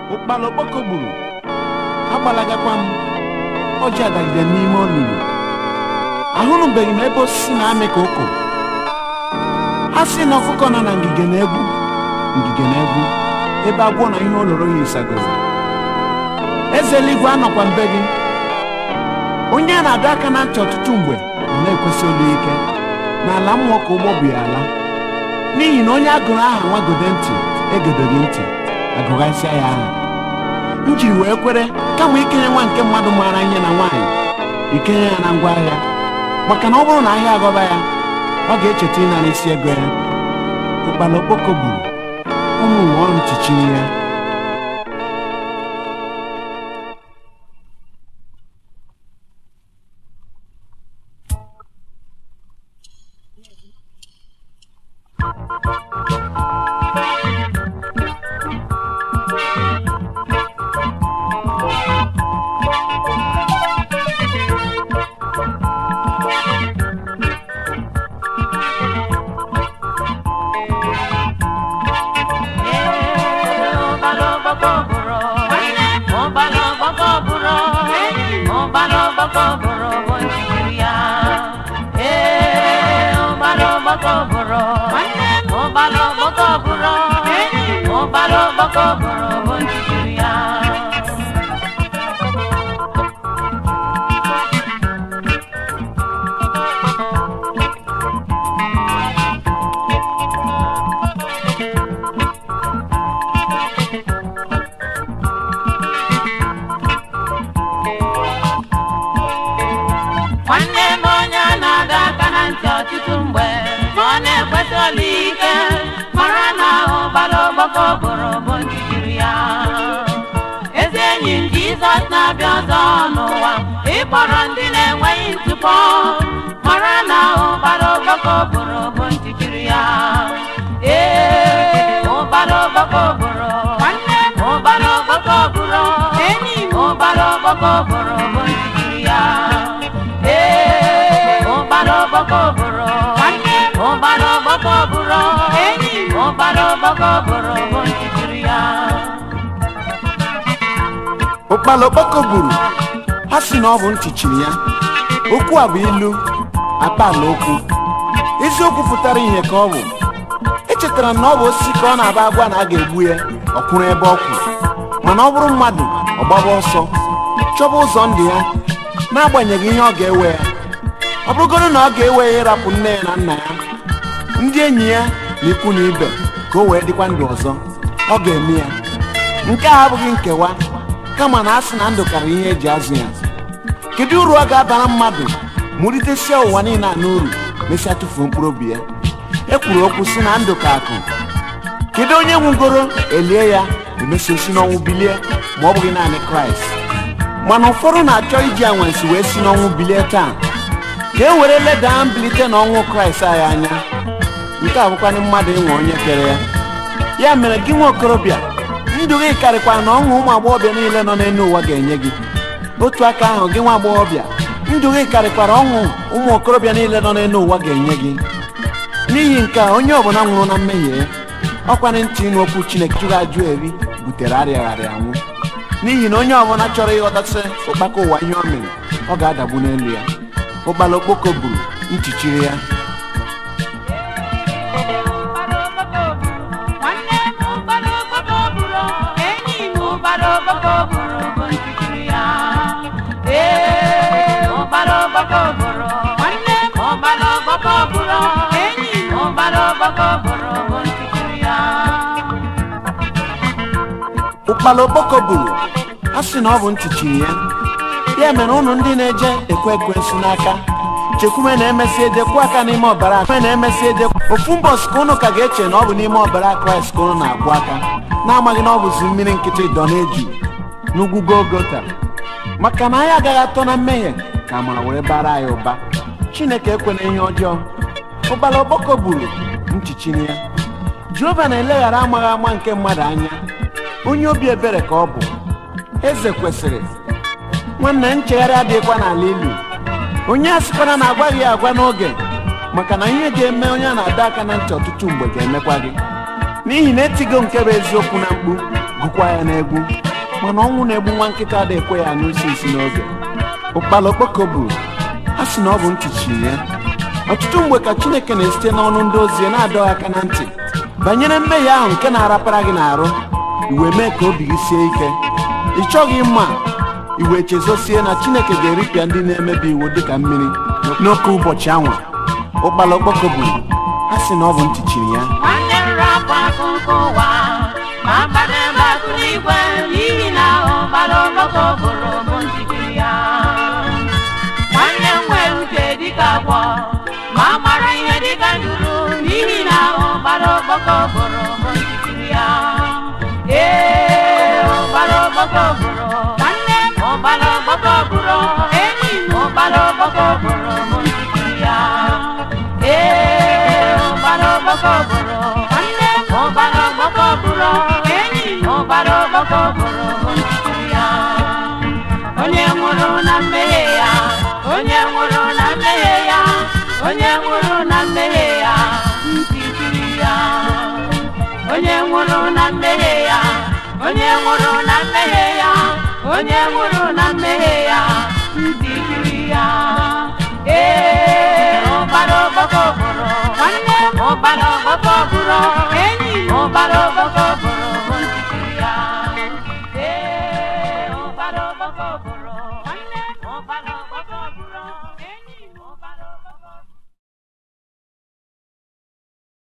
ụkpala okpoko gburu agbalagakwa m ọjị adagide n'ime olulu ahụnụbeghị m ebe osisi na-amị ka ụkụ a sị na ọkụkọ nọ na ngige na-egwu ngige na-egwu ebe agwọ na ihe oloro ya ịsagoro eze eluigwe anọkwa mbe gị onye a na-adọ aka na ntị ọtụtụ mgbe ọ na-ekwesị olu ike n'ala mmụọ ka ụgbọ bụ ya ala n'ihi na onye agụrụ aha nwagode ntị egedoghị ntị agụghasịa ya aha m jiri wee kwere kama ikenye nwa nke mmadụ maara ihe na nwaanyị ikenye ya na ngwa ahịa maka na ọ bụrụ na ahịa agọba ya ọ ga-echeta ịnara isi ego ya ụkpala okpoko gburu ụmụ ụwa ọrụ chichiri ya nwanne m onye a na-adọ aka na ntị ọtụtụ mgbe ma ọ na-ekweta olu ike mara na ụbara ọgbakọ bụrụ bụ ntijiri ya ezi enyi m jizọs na-abịa ọzọ n'ụwa ịkpọrọ ndị na-enweghị ntụpọ mara na ụbara ọgbakọ bụrụ bụ ntijiri ya ee ụbara ọgbakọ bụrụ nwanne m ụbara ọgbakọ bụrụ enyi m ụbara ọgbakọ bụrụ bụ ntijiri ya ee ụbara ọgbakọ bụrụ nwanne m ụbara ọgbakọ bụrụ enyi m ụbara ọgbakọ bụrụ bụ ntijiri ya ụkpala okpoko gburu ha si na ọ bụ ntị chiri ya okwu a bụ ilu akpala okwu eziokwu pụtara ihe ka ọ bụ echetara m na ọ bụ osisi ka ọ na-aba agwa na a ga-egbu ya ọ kwụrụ ebe ọ kwụ mana ọ bụrụ mmadụ ọ gbaba ọsọ chọba ụzọ ndụ ya n'agbanyeghị ihe ọ ga-ewe ya ọ bụrụgoro na ọ ga-ewe ya ịrapụ nne ya na nna ya ndị enyi ya na ikwu na ibe ka o wee dịkwa ndụ ọzọ ọ ga-eme ya nke a abụghị nkewa kama na a sị na ndụ karịrị ihe eji azụ ya kedu uru ọ ga-abara mmadụ mụritesia ụwa niile a n'uru mesịa tụfuo mkpụrụ obi ya e kwuru okwu si na ndụ ka akụ kedu onye nwugoro elie ya emesi si n'ọnwụ bilie ma ọ bụghị naanị kraịst mana ụfọdụ na-achọ iji anwansi wee si n'ọnwụ bilie taa ka e were leda mbilite n'ọnwụ kraịst anyị anya nke a bụkwanị mmadụ ịnwe onye kere ya ya mere gị nwa okorobịa ndụ gị karịkwara na ọṅụ ụmụ agbọghọbịa niile nọ n'elu ụwa ga-enye gị otu aka ahụ gị nwa agbọghọbịa ndụ gị karịkwara ọṅụ ụmụ okorobịa niile nọ n'elu ụwa ga-enye gị n'ihi nke a onye ọbụla nwụrụ na mmehie ya ọkwanị ntị ịnụ okwu chineke jụrụ ajụ eri butere arịagharị anwụ n'ihi na onye ọbụla chọrọ ịghọtasị ụkpaka ụwa ihe o mere ọ ga-adagbu n'elu ya ụkpala okpoko gburu nchichiri ya nwanne m ụbara ọgbakọ bụrụ enyi m ụbara ọgbakọ bụrụ bụ ntijiri ya ee ụbara ọgbakọ bụrụ nwanne m ụbara ọgbakọ bụrụ enyi m ụbara ọgbakọ bụrụ bụ ntijiri ya ụkpala okpoko gburu a sị na ọ bụ ntị chiri ya ya mere ụnụ ndị na-eje ekwe ekwensu n'aka chekwume na-emesi ejekwu aka n'ime ọbara kwe na-emesi ejekwu ofu mbọsị ka ụnụ ka ga-eche na ọ bụ n'ime ọbara kraịst ka ụnụ na-akwụ aka na-amaghị na ọ bụzi mmiri nkịtị dọ na-eju n'ugwu golgota maka na anyị agaghị atọ na mmehie ka amara were bara anyị ụba chineke ekwena ihe ọjọọ ụkpala okpoko gburu nchichiri ya jehova na-eleghara amaghị ama nke mmadụ anya onye obi ebere ka ọ bụ eze kwesịrị nwanne nchegharị adịghịkwa n'ala ilu onye a sịkwana na agwaghị ya agwa n'oge maka na ihe ga-eme onye a na-adọ aka na ntị ọtụtụ mgbe ga-emekwa gị n'ihi na etigo nke bụ eziokwu na mkpu gụkwa ya n'egwu mana ọnwụ na-egbu nwa nkịta ada ekwe ya n'usi isi n'oge ụkpala okpoko buru ha si na ọ bụ ntị chiri ya ọtụtụ mgbe ka chineke na-esite n'ọnụ ndị ozi ya na-adọ aka na ntị banyere mmehie ahụ nke na-arapara gị n'arụ iwe mee ka obi gị sie ike ị chọghị mma iwe chezosie na chineke ga-eripịa ndị na-emebi iwu dịka mmiri n'oke ụbọchị anwa ụkpala okpoko buru ha si na ọ bụ ntị chiri ya nwanne m rapụ akụkọ ụwa ma gbadebe akụ n'igwe n'ihi na ụgbara ọgbakọ bụrụ bụ njikiri ya nwanne m nwere uche dịka agwọ ma mara ihe dịka nduru n'ihi na ụgbara ọgbakọ bụrụ bụ njikiri ya ee ụgbara ọgbakọ bụrụ nwanne m ụgbara ọgbakọ bụrụ enyi m ụgbara ọgbakọ bụrụ bụ njikiri ya ee ụgbara ọgbakọ bụrụ nwanne m ụgbara ọgbakọ bụrụ enyi m ụgbara ọgbakọ bụrụ bụ njikiri ya onye nwụrụ na mmehie ya onye nwụrụ na mmehie ya onye nwụrụ na mmehie ya ntịtiri ya onye nwụrụ na mmehie ya onye nwụrụ na mmehie ya onye nwụrụ